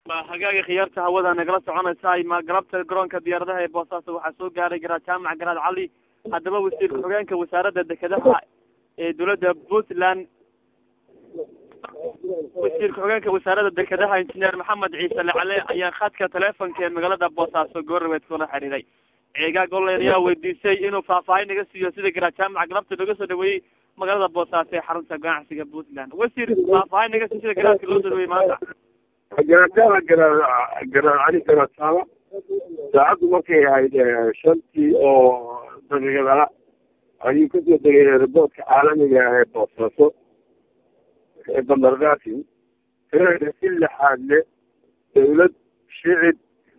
hagaaga khiyaarta hawada nagala soconaysa ma galabta garoonka diyaaradaha ee boosaaso waxaa soo gaaray garaad jaamac garaad cali haddaba wasiirka xogeenka wasaaradda dekedaha ee dowladda puntland wasiirka xogeenka wasaaradda dekedaha injineer maxamed ciise lacale ayaa khadka teleefonka ee magaalada boosaaso goornabeed kula xiriiray ceegaag online ayaa weydiisay inuu faahfaahin naga siiyo sida garaad jaamac galabta looga soo dhaweeyey magaalada boosaaso ee xarunta ganacsiga puntland wasiir faahfaahin naga siiyo sida garaadka loo soo dhaweeyey maanta garaadada garaad garaad cali garaadsaama saacaddu markay ahayd shantii oo daqiiqadala ayuu kasoo degay riboortka caalamiga ah ee boosaaso ee bandargaasin tirada si lixaad le dawlad shicib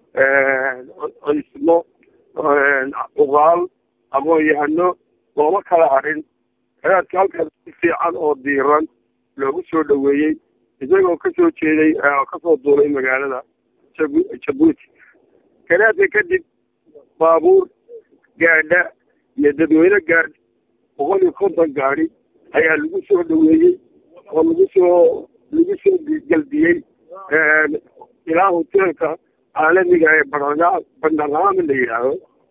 cismo uqaal aqoon-yahano looma kala harin garaadka halkaas si fiican oo diiran loogu soo dhaweeyey isagoo kasoo jeeday kasoo duulay magaalada jabuuti garaadka kadib baabuur gaadha iyo dadweyne gaadh boqol iyo konton gaadi ayaa lagu soo dhaweeyey oo lagu soo lagu soo galbiyey ilaa hoteelka caalamiga ee baa bandarlaame la yidhaaho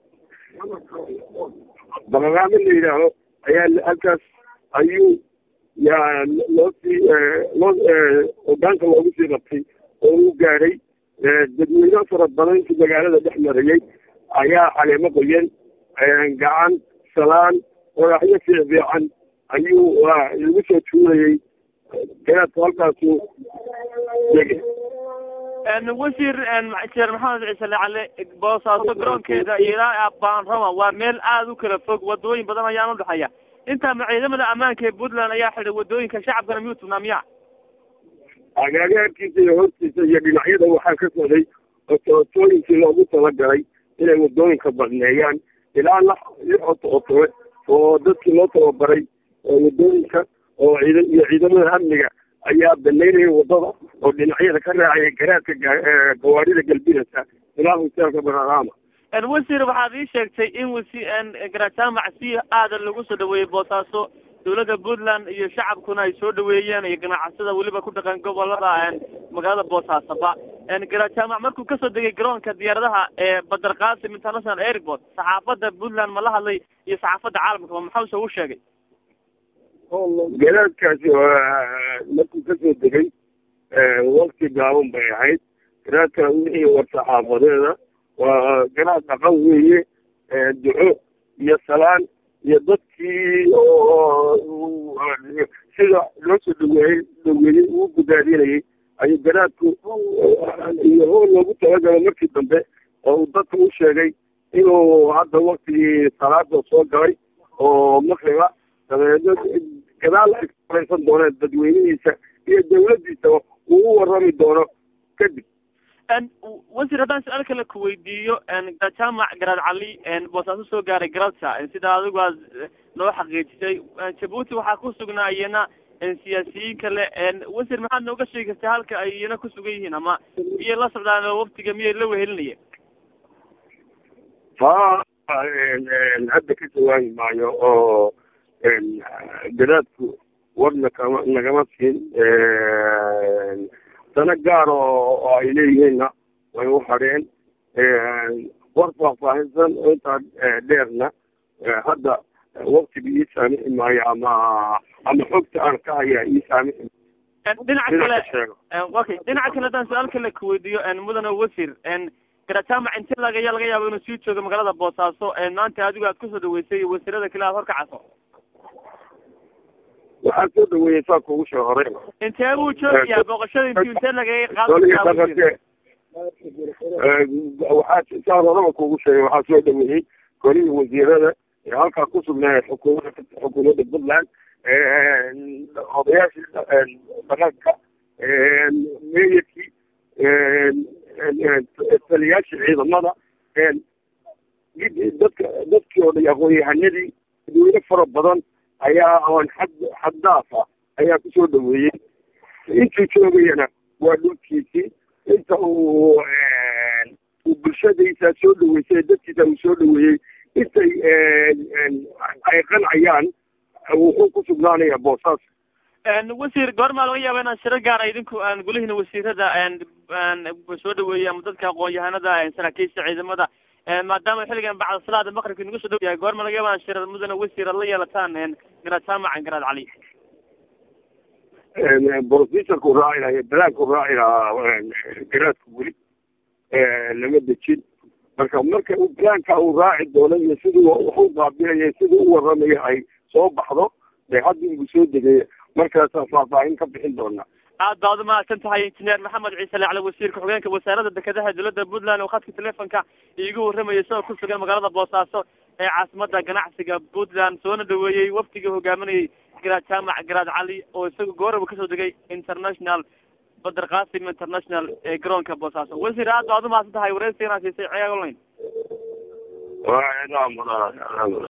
bandarlaame la yidhaaho ayaa halkaas ayuu yaa loo sii loo hogaanka loogu sii qabtay oo uu gaadhay dadweyne fara badan intii magaalada dhex marayey ayaa caleemo qoyan gacan salaan waraxyo fiic fiican ayuu lagu soo tuurayey garaadku halkaasu degay wasiir injineer maxamed ciise lacale boosaaso garoonkeeda ilaa baanrama waa meel aada u kala fog wadooyin badan ayaan udhexeeya intaa ma ciidamada ammaanka ee puntland ayaa xidhay wadooyinka shacabkana miyuu tugnaa miya agaagaarkiisa iyo hortiisa iyo dhinacyada waxaa ka socday otootooyinkii loogu talagalay inay wadooyinka badneeyaan ilaa lix otootore oo dadkii loo tababaray wadooyinka oo ciid iyo ciidamada amniga ayaa banaynaya wadada oo dhinacyada ka raacaya garaadka gawaarida galbinaysa ilaa hoteelka banarama wasiir waxaad ii sheegtay in wasi garaad jaamac si aada lagu soo dhaweeyey boosaaso dawladda puntland iyo shacabkuna ay soo dhaweeyeen iyo ganacsada weliba ku dhaqan gobolada magaalada boosaasoba garaad jaamac markuu kasoo degay garoonka diyaaradaha ee badar qasim international airport saxaafadda puntland ma la hadlay iyo saxaafadda caalamkaba maxause u sheegay garaadkaasi markuu kasoo degay wakti gaaban bay ahayd garaadka wixii war saxaafadeeda waa garaad dhaqan weeye duco iyo salaan iyo dadkii oo sida loo soo dhaweeyey dhaweeyey uu gudaadinayay ayuu garaadku iyo hool loogu talagalo markii dambe oo uu dadka u sheegay inuu hadda waktigii salaada soo galay oo maqriba dabeedna gadaal ay kafaraysan dooneen dadweynihiisa iyo dawladdiisa uu u warrami doono kadib wasiir haddaan su-aal kale ku weydiiyo garaad jaamac garaad cali boosaaso soo gaaray garabta sida adigu aad noo xaqiijisay jabuuti waxaa ku sugnaa iyana siyaasiyiin kale wasiir maxaad nooga sheegi kartaa halka ay iyana ku sugan yihiin ama miyay la socdaan oo waftiga miyay la wehelinayeen ha hadda ka jawaabi maayo oo garaadku warna kama nagama siin dana gaar oo ay leeyihiinna way u hadheen war faahfaahinsan intaa dheerna hadda waktiga ii saamixi maayo ama ama xogta aan ka hayaa ii saamixi dhinaca kale okay dhinaca kale haddaan su-aal kale ku weydiiyo mudane wasiir garaad jaamac inti laga ayaa laga yaaba inuu sii joogo magaalada boosaaso maanta adigu aad kusoo dhaweysay wasiirada kale aad horkacaso waxaa soo dhaweeyey saa kugu soo horay intee buu joogayaa booqashada inti intee lagaga qaada waxaa saan horaba kugu sheegay waxaa soo dhaweeyey golihii wasiirada ee halkaa ku sugnaa xukuumada xukuumadda puntland odayaashii dhaqanka meeyarkii taliyaashii ciidamada dadka dadkii oo dhan aqoon-yahanadii dadweyne fara badan ayaa oon xad xaddaafa ayaa kusoo dhaweeyey intuu joogayana waa dhulkiisii inta uu uu bulshadiisa soo dhaweysay dadkiisa uu soo dhaweeyey intay ay qancayaan wuxuu ku sugnaanaya boosaas wasiir goormaa laga yaaba inaan shiro gaara idinku gulihina wasiirada soo dhaweeyay ama dadka aqoon-yahanada saraakiisha ciidamada maadaama xilligan bacda salaada maqribka nagu soo dhaw yahay goorma laga yaaba shira mudane wasiir ad la yeelataan garaad jaamac garaad cali brofesorku raaci lahaa balaanku raaci lahaa garaadka weli lama dejin marka marka balaanka uu raaci doono iyo siduu wax u baabi'aya siduu u waramayo ay soo baxdo de hadda inuu soo degay markaasaan faahfaahin ka bixin doonaa aad baad umahadsan tahay injineer maxamed ciise lacli wasiirka xogeenka wasaaradda dekedaha dowladda puntland oo khadka telefonka iigu warramayay isagoo ku sugan magaalada boosaaso ee caasimada ganacsiga puntland soona dhaweeyey waftigii hogaaminayay garaad jaamac garaad cali oo isaga gooraba kasoo degay international badar qasim international ee garoonka boosaaso wasiir aad baad umahadsan tahay wareysiganaa siisay ceeg online